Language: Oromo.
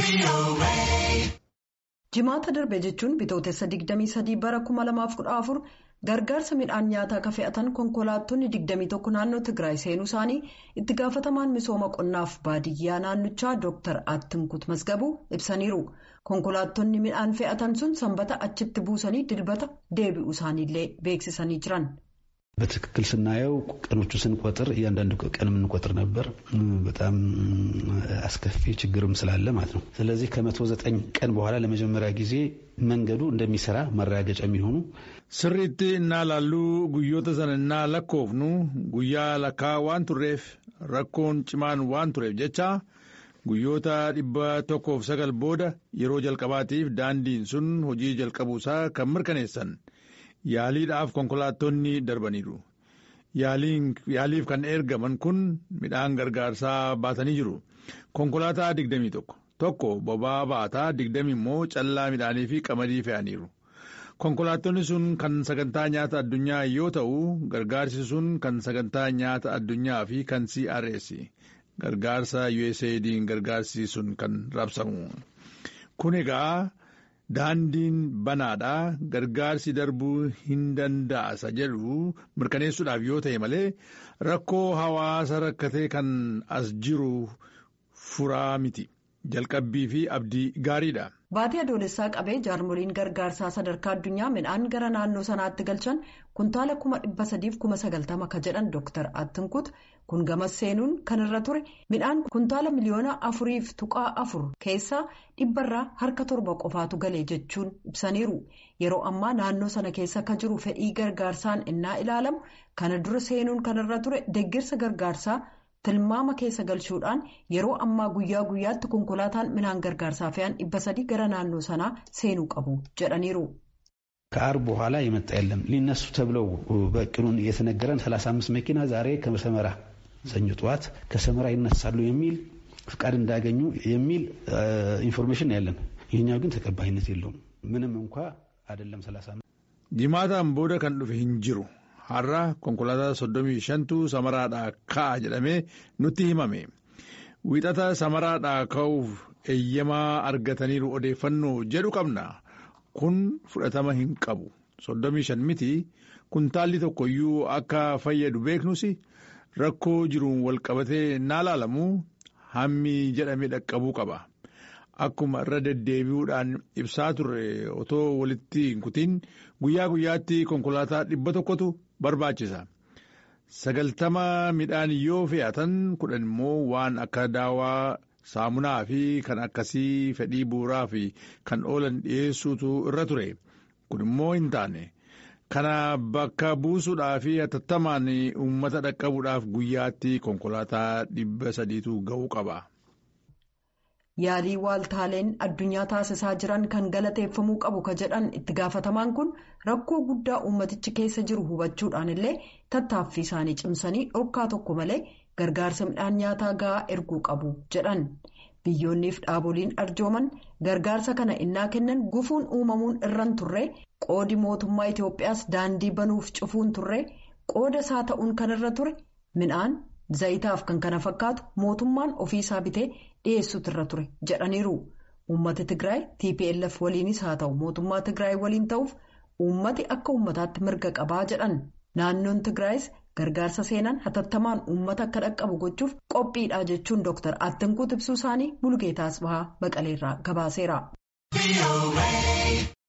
Jimaata darbe jechuun bitootessa 23 bara 2014 gargaarsa midhaan nyaataa akka fe'atan konkolaattonni 21 naannoo Tigraay seenuu isaanii itti gaafatamaan misooma qonnaaf baadiyyaa naannichaa Dr. Attinkut Masgabuu ibsaniiru. Konkolaattonni midhaan fe'atan sun sanbata achitti buusanii dilbata deebi'uu isaaniillee beeksisanii jiran. በትክክል ስናየው ቀኖቹ ስንቆጥር እያንዳንዱ ቀን የምንቆጥር ነበር። በጣም አስከፊ ችግርም ስላለ ማለት ነው። ስለዚህ ከመቶ ዘጠኝ ቀን በኋላ ለመጀመሪያ ጊዜ መንገዱ እንደሚሰራ ማረጋገጫ የሚሆኑ ስሪት እና ላሉ ጉዮተ ሰንና ለኮፍኑ ጉያ ለካ ዋን ቱሬፍ ረኮን ጭማን ዋን ቱሬፍ ጀቻ guyyoota dhibba tokkoof sagal booda yeroo jalqabaatiif daandiin sun hojii jalqabuusaa kan mirkaneessan yaaliidhaaf konkolaattonni darbaniiru. Yaaliif kan ergaman kun midhaan gargaarsaa baatanii jiru. Konkolaataa digdamii tokko tokko boba'aa baataa digdami immoo callaa midhaanii fi qamadii fe'aniiru. Konkolaattonni sun kan sagantaa nyaata addunyaa yoo ta'u gargaarsi sun kan sagantaa nyaata addunyaa fi kan CRS gargaarsa USAID'n gargaarsi sun kan raabsamu. Kun egaa. Daandiin banaadhaa gargaarsi darbuu hin danda'asa jedhu mirkaneessuudhaaf yoo ta'e malee rakkoo hawaasa rakkatee kan as jiru furaa miti jalqabbii fi abdii gaariidha. Baatii adoolessaa qabee jaarmoliin gargaarsaa sadarkaa addunyaa midhaan gara naannoo sanaatti galchan kuntaala kuma dhibba sadiif kuma sagaltama ka jedhan Dr. Attinkut kun gamas seenuun kan irra ture midhaan kuntaala miliyoona afuriif tuqaa afur keessaa dhibbarraa harka torba qofaatu galee jechuun ibsaniiru. Yeroo ammaa naannoo sana keessa ka jiru fedhii gargaarsaan innaa ilaalamu kana dura seenuun kan irra ture deeggarsa gargaarsaa. tilmaama keessa galchuudhaan yeroo ammaa guyyaa guyyaatti konkolaataan midhaan gargaarsaa fe'an dhibba sadii gara naannoo sanaa seenuu qabu jedhaniiru. ከአርብ በኋላ የመጣ የለም ሊነሱ ተብለው በእቅዱን እየተነገረን 35 መኪና ዛሬ ከሰመራ ሰኞ ጠዋት ከሰመራ ይነሳሉ የሚል ፍቃድ እንዳገኙ የሚል ኢንፎርሜሽን ያለን ይህኛው ግን ተቀባይነት የለውም ምንም እንኳ አይደለም 35 ጅማታን ቦደ ከን ዱfe hin jiru har'a konkolaataa soddomii shantu samaraadhaa ka'a jedhamee nutti himame wiixata samaraadhaa ka'uuf eeyyamaa argataniiru odeeffannoo jedhu qabna kun fudhatama hin qabu soddomii shan miti kuntaalli tokkoyyuu akka fayyadu beeknus rakkoo jiruun walqabatee naa laalamu hammi jedhame dhaqqabuu qaba. Akkuma irra deddeebi'uudhaan ibsaa turre otoo walitti hin kutin guyyaa guyyaatti konkolaataa dhibba tokkotu barbaachisa. Sagaltama midhaan yoo fe'atan kudhan immoo waan akka daawaa saamunaa fi kan akkasii fedhii bu'uuraa fi kan oolan dhiyeessuutu irra ture. Kun immoo hin taane. Kana bakka buusuudhaa fi hatattamaan uummata dhaqqabuudhaaf guyyaatti konkolaataa dhibba sadiitu ga'uu qaba. Yaalii waaltaaleen addunyaa taasisaa jiran kan galateeffamuu qabu ka jedhan itti gaafatamaan kun rakkoo guddaa uummatichi keessa jiru hubachuudhaan illee tattaaffii isaanii cimsanii dhorkaa tokko malee gargaarsa midhaan nyaataa gahaa erguu qabu jedhan. Biyyoonniif dhaaboliin arjooman gargaarsa kana innaa kennan gufuun uumamuun irran turre qoodi mootummaa Itoophiyaas daandii banuuf cufuun turre qooda isaa ta'uun kan irra ture midhaan. Zayitaaf kan kana fakkaatu mootummaan ofiisaa bitee dhiyeessuutu irra ture jedhaniiru. Uummati Tigraay TPLF waliinis haa ta'u mootummaa Tigraay waliin ta'uuf uummati akka uummataatti mirga qabaa jedhan. Naannoon Tigraayis gargaarsa seenan hatattamaan uummata akka dhaqqabu gochuuf qophiidha jechuun Dr. Attinkuut ibsuu isaanii Bulgeetaas Bahaa Baqaleerraa gabaaseera.